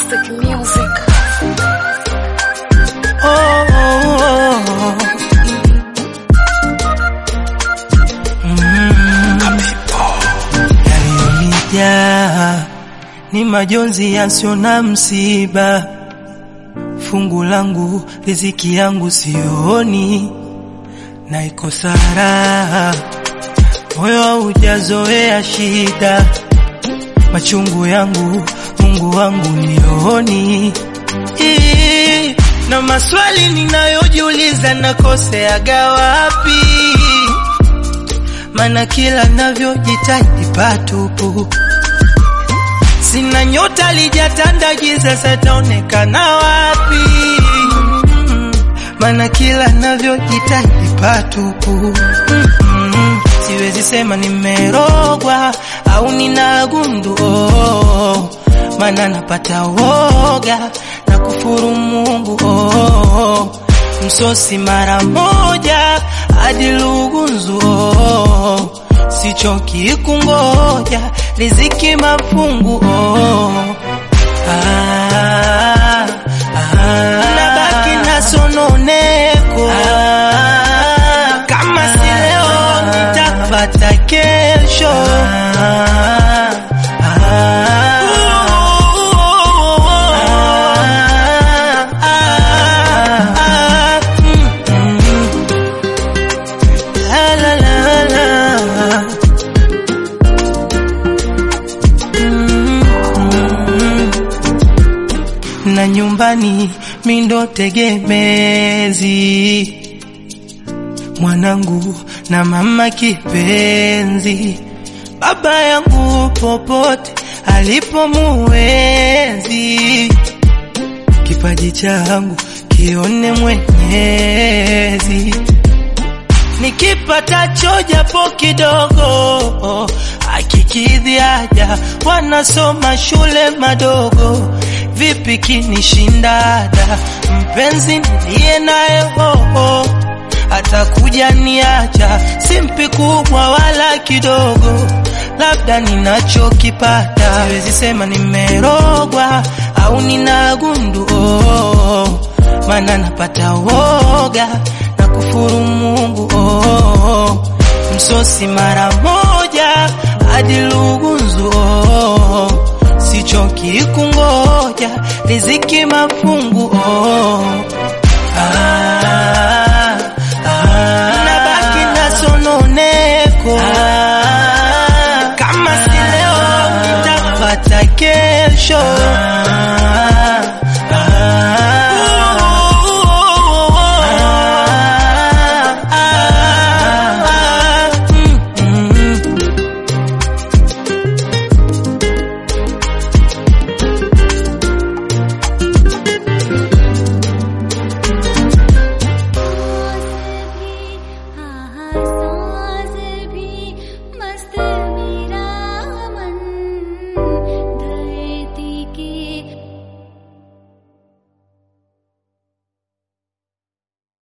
Classic music. Oh, oh, oh. Mm. Yaliyonijaa ni majonzi yasio na msiba, fungu langu riziki yangu sioni, na ikosa raha, moyo haujazoea shida, machungu yangu Mungu wangu nioni Ii, na maswali ninayojiuliza nakoseaga wapi? Mana kila navyojitahidi patupu, sina nyota lijatanda giza, sataonekana wapi? Mana kila navyojitahidi patupu, Mm, siwezi sema nimerogwa au nina gundu oh, mana napata woga na kufuru Mungu oh, msosi mara moja hadi lugunzu oh, sichoki kungoja riziki mafungu oh, ah, ah, nabaki na sononeko ah, kama si leo nitapata kesho ah, ah, ah, ah, mm, mm. La, la, la, la. Mm, mm. na nyumbani mindo tegemezi mwanangu na mama kipenzi baba yangu popote alipo muwezi kipaji changu kione mwenyezi nikipatacho japo kidogo akikidhi haja wanasoma shule madogo vipi kinishindada mpenzi niliye naye hoho atakuja niacha simpi kubwa wala kidogo labda ninachokipata siwezi sema nimerogwa au nina gundu oh, maana napata woga na kufuru Mungu oh, msosi mara moja hadi lugunzu oh, sichoki kungoja riziki mafungu oh, ah, ah, nabaki na sononeko ah, kama si leo nitapata kesho